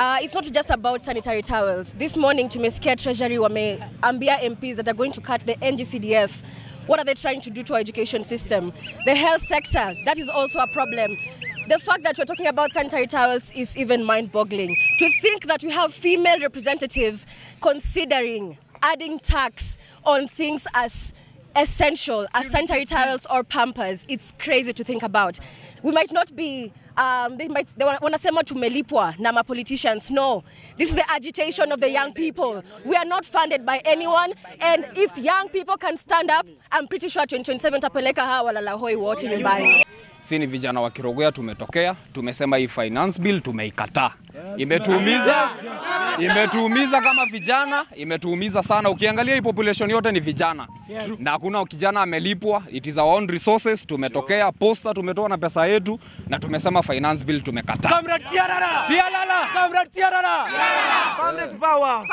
Uh, it's not just about sanitary towels. This morning tumesikia Treasury wameambia MPs that they're going to cut the NGCDF. What are they trying to do to our education system? The health sector, that is also a problem. The fact that we're talking about sanitary towels is even mind boggling. To think that we have female representatives considering adding tax on things as essential as sanitary towels or pampers it's crazy to think about we might not be um, they might they wa- wanasema tumelipwa na ma politicians no this is the agitation of the young people we are not funded by anyone and if young people can stand up i'm pretty sure 2027 tapeleka hawa walalahoi wote nyumbani si ni vijana wa Kirogea tumetokea, tumesema hii finance bill tumeikataa. Imetuumiza, imetuumiza kama vijana, imetuumiza sana. Ukiangalia hii population yote ni vijana na hakuna kijana amelipwa, it is our own resources. Tumetokea posta, tumetoa na pesa yetu na tumesema finance bill tumekataa. Comrade Tiarara! Tialala! Comrade Tiarara! Comrade Power!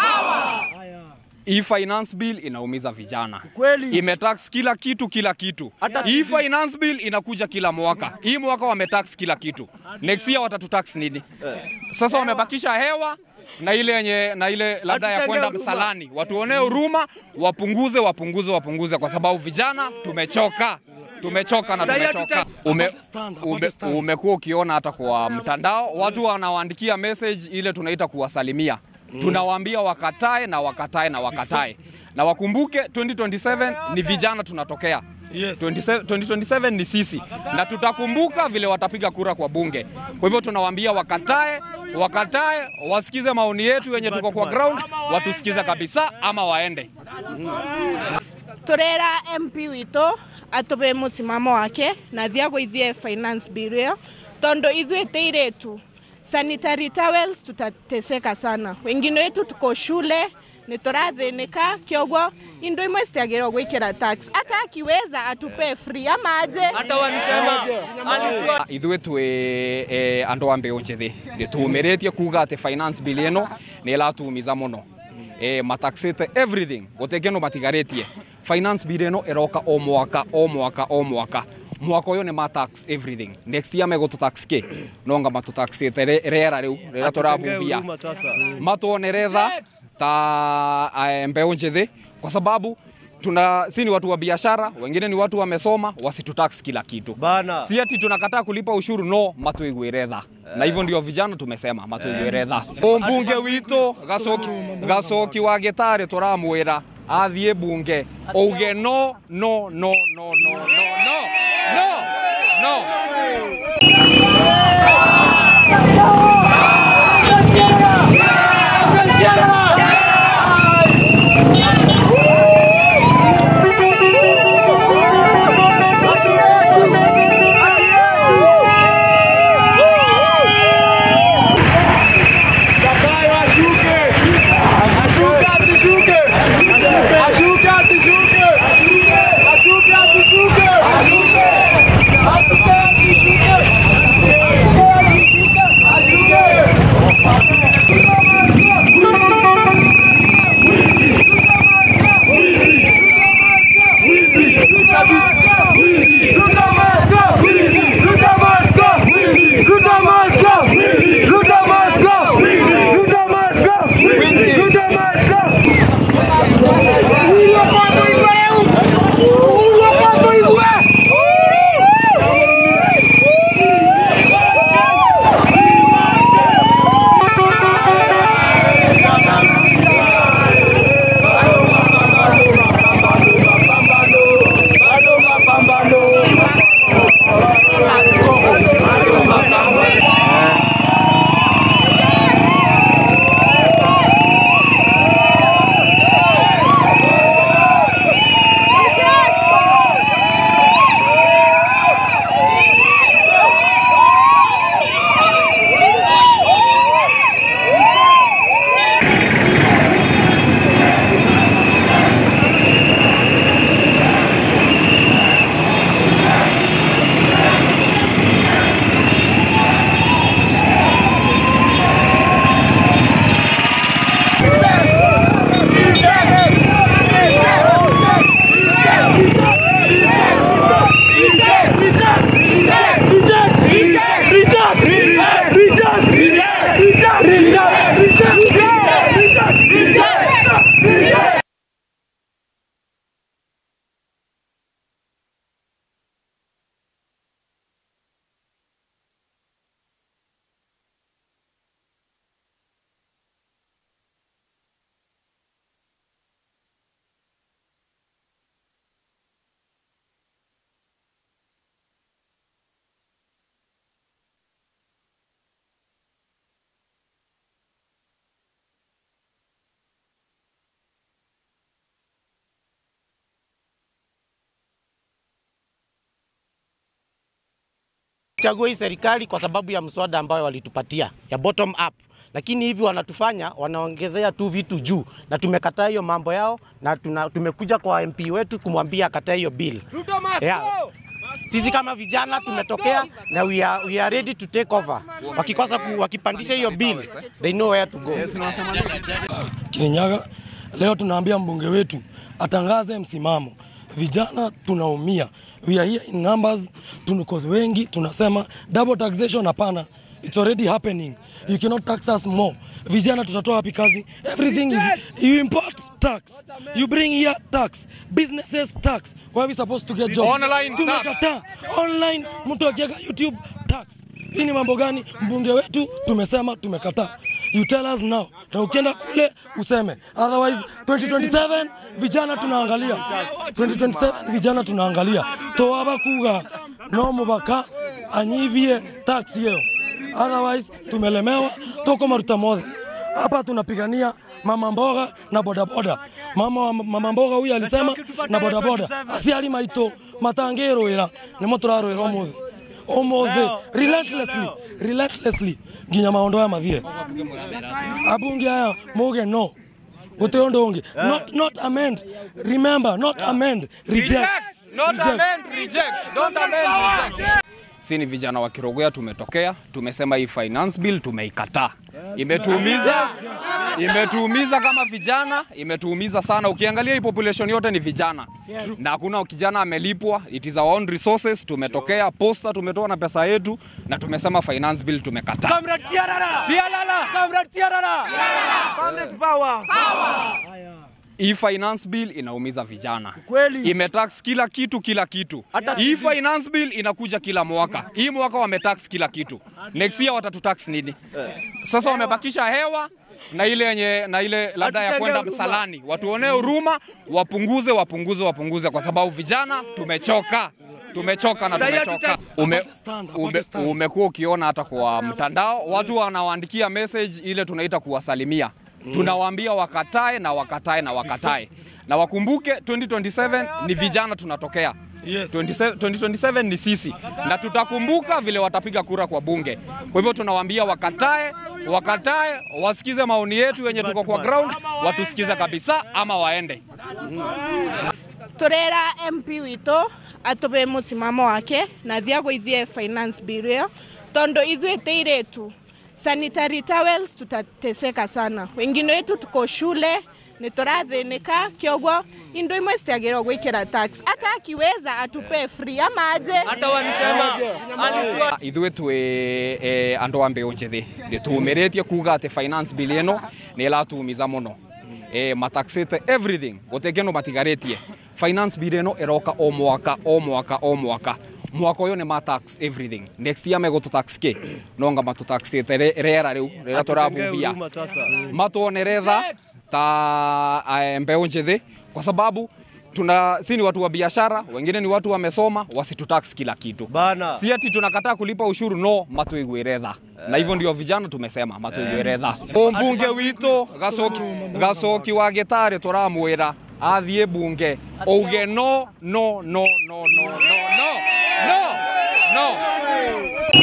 Hii finance bill inaumiza vijana Kweli. imetax kila kitu kila kitu. Hata Hii sisi. finance bill inakuja kila mwaka. Hii mwaka wametax kila kitu. Next year watatutax nini? Sasa wamebakisha hewa na ile yenye na ile labda ya Watutendee kwenda huruma. msalani, watuonee huruma, wapunguze wapunguze wapunguze, kwa sababu vijana tumechoka tumechoka na Sasa tumechoka. hatuta- Ume, Stand, ume, stand. umekuwa ukiona hata kwa mtandao watu wanawaandikia message ile tunaita kuwasalimia tunawaambia wakatae na wakatae na wakatae na wakumbuke 2027 ni vijana tunatokea Yes. 27 2027 ni sisi na tutakumbuka vile watapiga kura kwa bunge. Kwa hivyo tunawaambia wakatae, wakatae, wasikize maoni yetu wenye tuko kwa ground, watusikize kabisa ama waende. turera mp witå atå musimamo wake na thia gũithie finance bill ĩyo tondũ ithuĩ tä irĩtu sanitary towels tutateseka sana wengine wetu tuko shule nä tå rathĩnĩka kĩoguo indo imwe citiagĩrwo gwĩkĩra tax hata akiweza atupe free ama aje Hata walisema alitoa ithuĩ twĩ eh, andũ a mbeũ njĩthĩ nĩ tumĩrĩtie kuga atĩ finance bill ĩno nĩ ĩratumiza mũno eh, mataxĩte everything gũtirĩ kĩndũ matigarĩtie finance bill ĩno ĩroka o mwaka o mwaka o mwaka mwaka ũyũ nĩ matax everything next year megũtũtax kĩ nonga matũtaxĩte re- rĩera rĩu rĩrĩa Atutendee tũrabubia huruma sasa. matuonere tha ta eh, mbeũ njĩthĩ kwa sababu tuna si ni watu wa biashara, wengine ni watu wamesoma, wasitutax kila kitu Bana. si ati tunakataa kulipa ushuru no matuiguire tha na hivyo ndio vijana tumesema matuiguire tha mbunge witũ gacoki gacoki wa gĩtarĩ tũramwĩra athiĩ bunge auge no no no no no no no no no Richard! Richard! Richard! Richard! Richard! Chagua hii serikali kwa sababu ya mswada ambayo walitupatia ya bottom up, lakini hivi wanatufanya wanaongezea tu vitu juu, na tumekataa hiyo mambo yao, na tuna, tumekuja kwa MP wetu kumwambia akatae hiyo bill. Yeah. Sisi kama vijana tumetokea na we are, we are ready to take over. Wakikosa ku, wakipandisha hiyo bill, they know where to go. Kirinyaga. Leo tunaambia mbunge wetu atangaze msimamo. Vijana tunaumia, we are here in numbers, tuko wengi, tunasema double taxation hapana. It's already happening. You cannot tax us more. Vijana tutatoa wapi kazi? Everything is you import tax. You bring here tax. Businesses tax. Where are we supposed to get jobs? Online tax. Tumekataa. Online mtu akiweka YouTube tax. Hii ni mambo gani? Mbunge wetu tumesema tumekataa. You tell us now. Na ukienda kule useme. Otherwise 2027 vijana tunaangalia. 2027 vijana tunaangalia. Toaba kuga no mubaka anyivie tax yeo. Otherwise tumelemewa toko maruta mothe. Hapa tunapigania mama mboga na bodaboda. Mama wa mama mboga huyu alisema na bodaboda. Asiali maito matangero ira nimo turarwira umuthi. Umuthi relentlessly relentlessly nginya maondo ya mathire. Abunge aya muge no. Gute undu ungi. Not not amend. Remember not amend. Reject. Not Reject. amend, reject. Don't amend, reject. Si ni vijana wa Kirogea tumetokea, tumesema hii finance bill tumeikataa. Imetuumiza, imetuumiza kama vijana, imetuumiza sana. Ukiangalia hii population yote ni vijana na hakuna kijana amelipwa, it is our own resources. Tumetokea posta, tumetoa na pesa yetu na tumesema finance bill tumekataa. Comrade Tiarara. Tialala! Comrade Tiarara. Comrades power. Hii finance bill inaumiza vijana Kweli. imetax kila kitu kila kitu. Hata Hii finance bill inakuja kila mwaka. Hii mwaka wametax kila kitu, next year watatutax nini? Sasa wamebakisha hewa na ile yenye na ile labda ya Watutendee kwenda huruma. msalani, watuonee huruma, wapunguze wapunguze wapunguze, kwa sababu vijana tumechoka tumechoka na Sasa hiyo tumechoka. tuta- Ume, Apate stand, apate ume, stand. umekuwa ukiona hata kwa mtandao watu wanawaandikia message ile tunaita kuwasalimia tunawaambia wakatae na wakatae na wakatae na wakumbuke 2027 ni vijana tunatokea Yes. 27 2027 ni sisi na tutakumbuka vile watapiga kura kwa bunge. Kwa hivyo tunawaambia wakatae, wakatae, wasikize maoni yetu yenye tuko kwa ground, watusikize kabisa ama waende. turera mp witå atå musimamo wake na thia gũithie finance bill ĩyo tondũ ithuĩ tä irä tu sanitary towels tutateseka sana wengine wetu tuko shule nä tå rathĩnĩka kĩoguo indo imwe citiagĩrwo gwĩkĩra tax hata akiweza atupe free ama aje Hata walisema alitoa ithuĩ twĩ eh, andũ a mbĩũ njĩthĩ nĩ tumĩrĩtie kuga atĩ finance bill ĩno nĩ ĩratumiza mũno eh, mataxĩte everything gũtirĩ kĩndũ matigarĩtie finance bill ĩno ĩroka o mwaka o mwaka o mwaka mwaka ũyũ nĩ matax everything next year megũtũtax kĩ nonga matũtaxĩte rĩ- rĩera rĩu rĩrĩa tũrabubia huruma sasa. matuonere tha ta eh, mbeũ njĩthĩ kwa sababu tuna si ni watu wa biashara, wengine ni watu wamesoma, wasitutax kila kitu Bana. si ati tunakataa kulipa ushuru no matuigwire tha na hivyo ndio vijana tumesema matuigwire tha mbunge witũ gacoki gacoki wa gĩtarĩ tũramwĩra athiĩ bunge auge no no no no no no no no no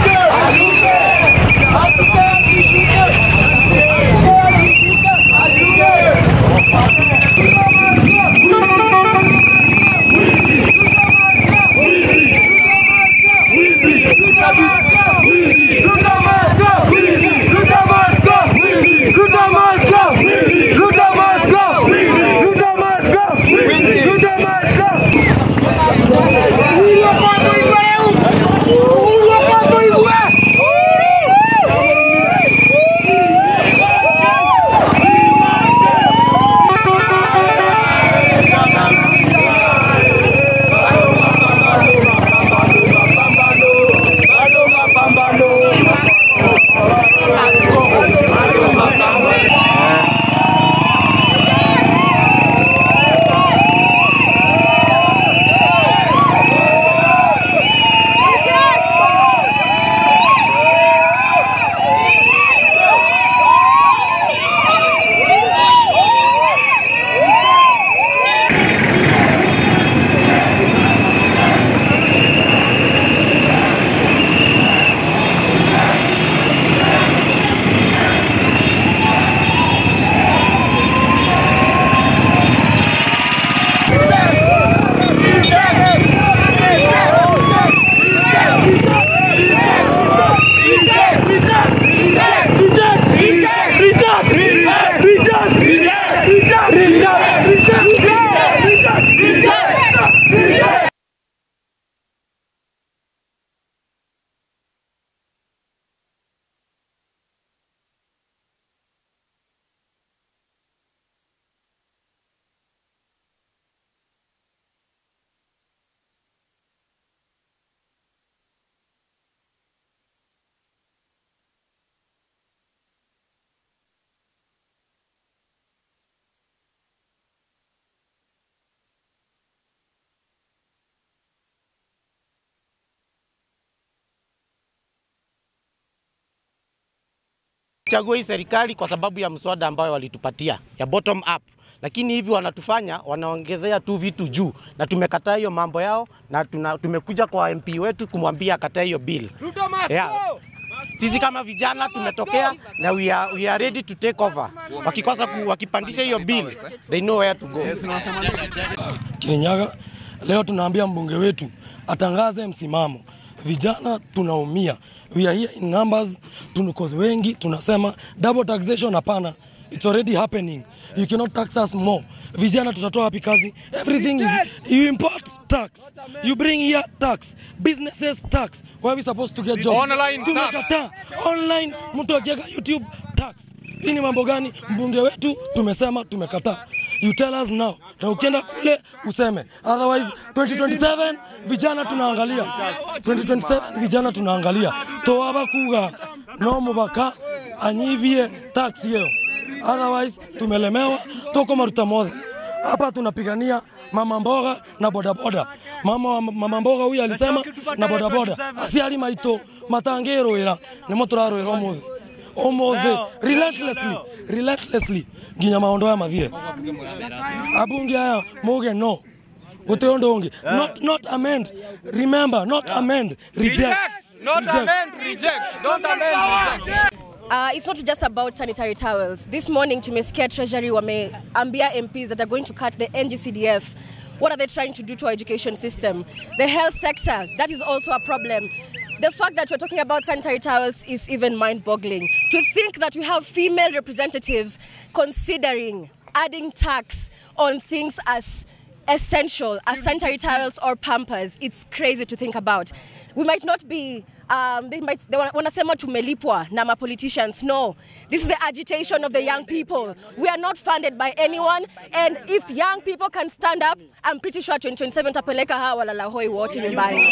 Ashuke! Chagua hii serikali kwa sababu ya mswada ambayo walitupatia ya bottom up, lakini hivi wanatufanya wanaongezea tu vitu juu, na tumekataa hiyo mambo yao, na tuna, tumekuja kwa MP wetu kumwambia akatae hiyo bill. Yeah. Sisi kama vijana tumetokea na we are, we are ready to take over. Wakikosa ku, wakipandisha hiyo bill they know where to go. Kirinyaga. Leo tunaambia mbunge wetu atangaze msimamo. Vijana tunaumia, we are here in numbers, tuko wengi, tunasema double taxation hapana, it's already happening. You cannot tax us more. Vijana tutatoa wapi kazi? Everything is you import tax, you bring here tax, businesses tax. Where are we supposed to get jobs? Online tax. Tumekataa online, mtu akiweka YouTube tax. Hii ni mambo gani? Mbunge wetu tumesema tumekataa. You tell us now. Na ukienda kule useme. Otherwise 2027 vijana tunaangalia. 2027 vijana tunaangalia. Toaba kuga no mubaka anyivie tax yeo. Otherwise tumelemewa toko maruta mothe. Hapa tunapigania mama mboga na bodaboda. Mama wa mama mboga huyu alisema na bodaboda. Asiali maito matangero ira nimo turarwira umuthi umuthi relentlessly relentlessly nginya maondo aya mathire abunge aya muge no guti undu ungi not not amend remember not amend reject Not Reject. amend, reject. Don't amend, reject. Uh, it's not just about sanitary towels. This morning, tumesikia Treasury wameambia MPs that they're going to cut the NGCDF. What are they trying to do to our education system? The health sector, that is also a problem. The fact that we're talking about sanitary towels is even mind boggling. To think that we have female representatives considering adding tax on things as essential as sanitary towels or pampers it's crazy to think about we might not be um, they might they wa- wanasema tumelipwa na ma politicians no this is the agitation of the young people we are not funded by anyone and if young people can stand up i'm pretty sure 2027 tapeleka hawa walalahoi wote nyumbani